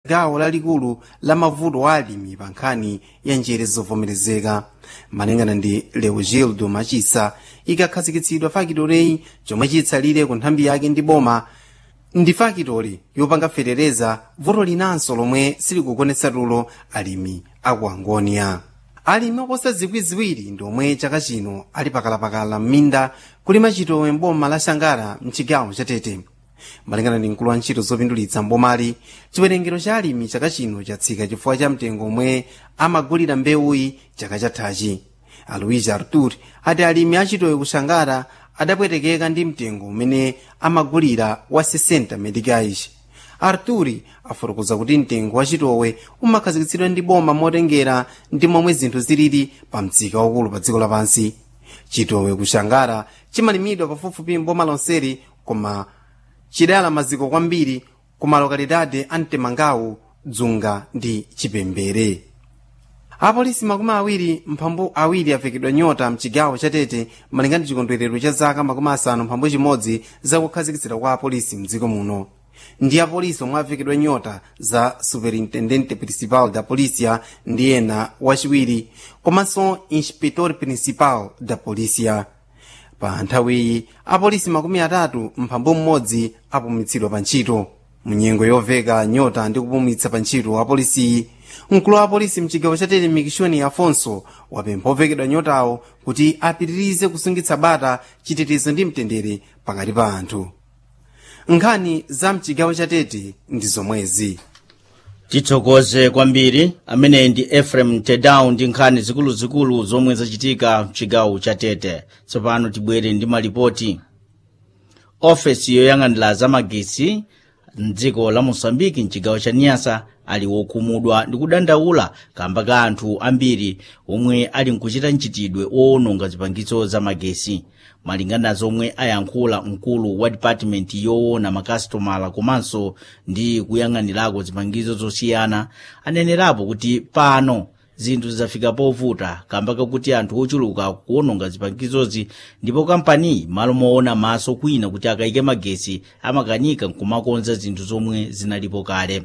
gawo lalikulu la mavuto a alimi pa nkhani ya njere zovomerezeka malingana ndi leogildo machisa ikakhazikitsidwa fakitoreyi chomwe chitsalire ku nthambi yake ndi boma ndi fakitori yopanga fetereza vuto linanso lomwe silikukonetsa tulo alimi aku angonia alimi oposa zikwi ziwiri ndi omwe chaka chino ali pakalapakala m'minda kulima chitowe mboma la shangara mchigawo cha tete malingana ndi mkulu wa ntchito zopindulitsa mbomali chiwerengero cha alimi chaka chino chatsika chifukwa cha mtengo omwe amagulira mbewuyi chaka chathachi alois artur ati alimi achitowe kushangara adapwetekeka ndi mtengo umene amagulira wa 60 medicais arturi afotokoza kuti mtengo wa chitowe umakhazikitsidwa ndi boma motengera ndi momwe zinthu zilili pa msika waukulu pa dziko lapansi chitowe kushangara chimalimidwa pafupifupi mboma lonseli koma chidala maziko kwambiri ku malokalidade a mtemangawu dzunga ndi chipembere apolisi makumi awiri mphambu awiri avekedwa nyota mchigawo cha tete malingana ndi chikondwerero cha zaka makumi asanu mphambu chimodzi zakukhazikitsidwa kwa apolisi mdziko muno ndi apolisi omwe avekedwa nyota za superintendente principal da polícia ndi ena wachiwiri komanso inspector principal da polícia pa nthawiyi apolisi makumi atatu mphambu mmodzi apumitsidwa pa ntchito munyengo yoveka nyota ndi kupumitsa pa ntchito apolisiyi mkulu wa apolisi mchigawo cha tete mikishoni afonso wapempha ovekedwa nyotawo kuti apitirize kusungitsa bata chitetezo ndi mtendere pakati pa anthu nkhani za mchigawo cha tete ndi zomwezi tithokoze kwambiri ameneyi ndi efrem tedown ndi nkhani zikuluzikulu zomwe zachitika mchigawo cha tete tsopano tibwere ndi malipoti ofesi yoyang'anira zamagesi mdziko la mosambiki mchigawo cha niyasa ali wokhumudwa ndi kudandaula kamba ka anthu ambiri omwe ali nkuchita mchitidwe owononga zipangizo zamagesi malingana zomwe ayankhula mkulu wa dipatimenti yoona makasitomala komanso ndi kuyang'anirako zipangizo zosiyana anenerapo kuti pano zinthu zidafika povuta kamba kakuti anthu ochuluka kuwononga zipangizozi ndipo kampani malo moona maso kwina kuti akayike magesi amakanika nkumakonza zinthu zomwe zinalipo kale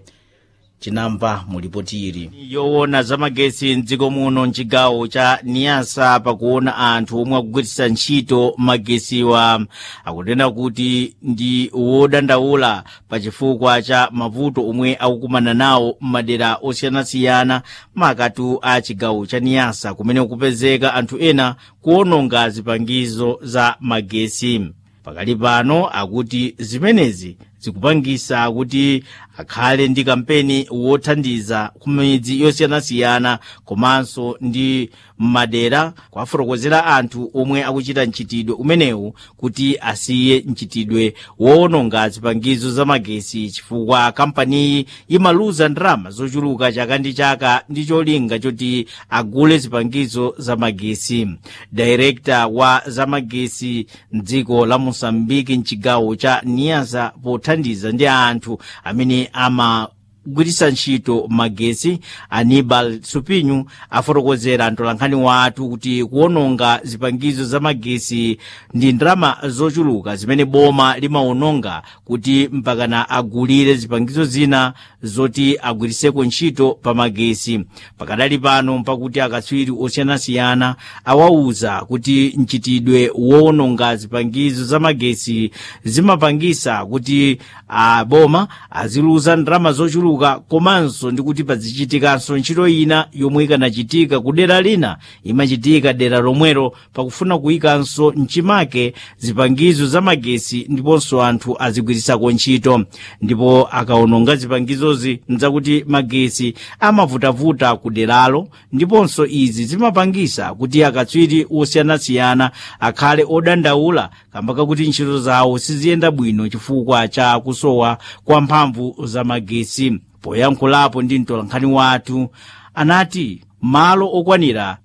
chinamva mulipoti ili yoona zamagesi mdziko muno mchigawo cha niyasa pakuona anthu omwe akugwiritsa ntchito magesiwa akunena kuti ndi wodandaula pachifukwa cha mavuto omwe akukumana nawo m'madera osiyanasiyana makatu a chigawo cha niyasa kumene kupezeka anthu ena kuwononga zipangizo za magesi pakali pano akuti zimenezi zikupangisa kuti akhale ndi kampeni wothandiza ku midzi yosiyanasiyana komanso ndi m'madera kuwafotokozera anthu omwe akuchita mchitidwe umenewu kuti asiye mchitidwe woononga zipangizo za magesi chifukwa kampaniyi imaluza ndalama zochuluka chaka ndi chaka ndi cholinga choti agule zipangizo za magesi direkta wa zamagesi mdziko la mosambiki mchigawo cha niyasa pothandiza ndi anthu amene amagwiritsa ntchito magesi anibal supinyu afotokozera mtolankhani wathu kuti kuwononga zipangizo za magesi ndi ndalama zochuluka zimene boma limawononga kuti mpakana agulire zipangizo zina zoti agwiritseko ntchito pa magesi pakadali pano mpakuti akatswiri osiyanasiyana awauza kuti mchitidwe wowononga zipangizo za magesi zimapangisa kuti aboma aziluza ndalama zochuluka komanso ndi kuti pazichitikanso ntchito ina yomwe ikanachitika ku dera lina imachitika dera lomwero pakufuna kuyikanso mchimake zipangizo za magesi ndiponso anthu azigwiritsako ntchito ndipo akawononga zipangizozi nzakuti magesi amavutavuta ku deralo ndiponso izi zimapangisa kuti akatswiri osiyanasiyana akhale odandaula kamba kakuti ntchito zawo siziyenda bwino chifukwa cha kusowa kwa mphamvu za magesi poyankhulapo ndi mtolankhani wathu anati malo okwanira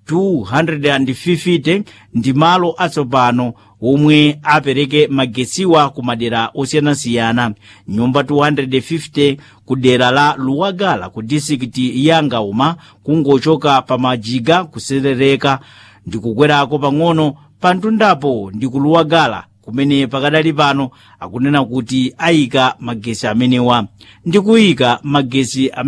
250 ndi malo atsopano omwe apereke magesiwa ku madera osiyanasiyana nyumba 250 ku dera la luwagala ku disikiti ya ngauma kungochoka pa majiga kuserereka ndi kukwerako pang'ono pa mtundapo ndi ku luwagala kumene pakadali pano akunena kuti ayika magesi amenewa ndi kuyika magesi